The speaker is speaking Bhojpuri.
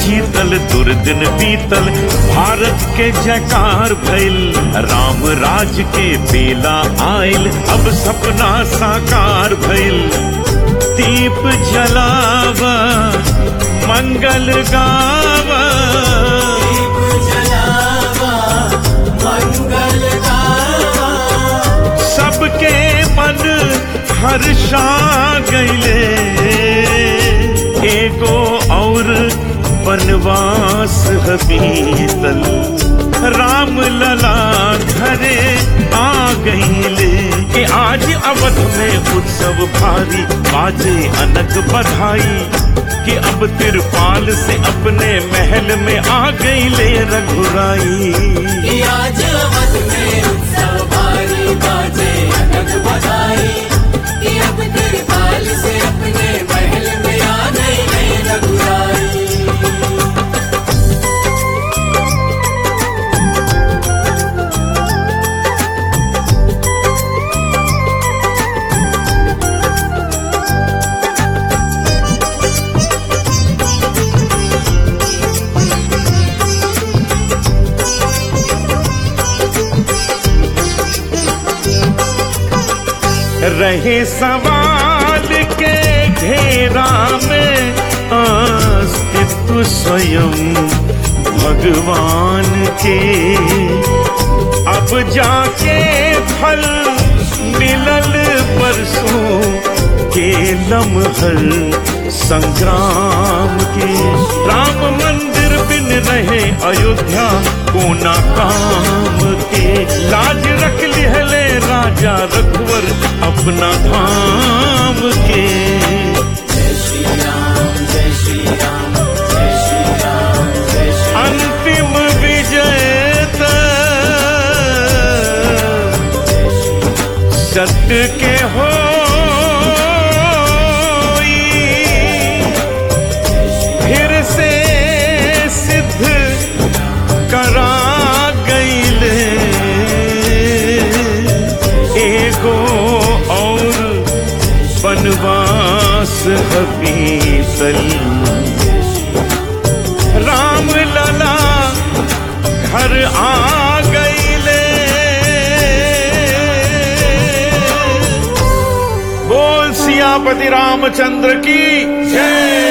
जीतल दुर्दिन बीतल भारत के जयकार भइल राम राज के बेला आयल अब सपना साकार भइल दीप जलावा मंगल गावा दीप जलावा मंगल गावा सबके मन हर्षा गईले एगो और वनवास ह बीतल राम लला घरे आ गईले कि आज अवध में उत्सव भारी बाजे अनक बधाई कि अब तिरपाल से अपने महल में आ गईले रघुराई कि आज अवध में उत्सव भारी बाजे अनक बधाई कि अब तिरपाल से अपने महल में आ गई है रघुराई रहे सवाल के घेरा में अस्तित्व स्वयं भगवान के अब जाके फल मिलल परसों के लम्हर संग्राम के राम मंदिर बिन रहे अयोध्या कोना काम के लाज रख लिहले राजा रघुवर अपना धाम के जय श्री राम जय श्री राम जय श्री राम जय श्री अंतिम विजय त सत्य के हो फिर से सिद्ध करा गईले एगो और वनवास हबीसल राम लला घर आ गईले बोल सियापति रामचंद्र की जय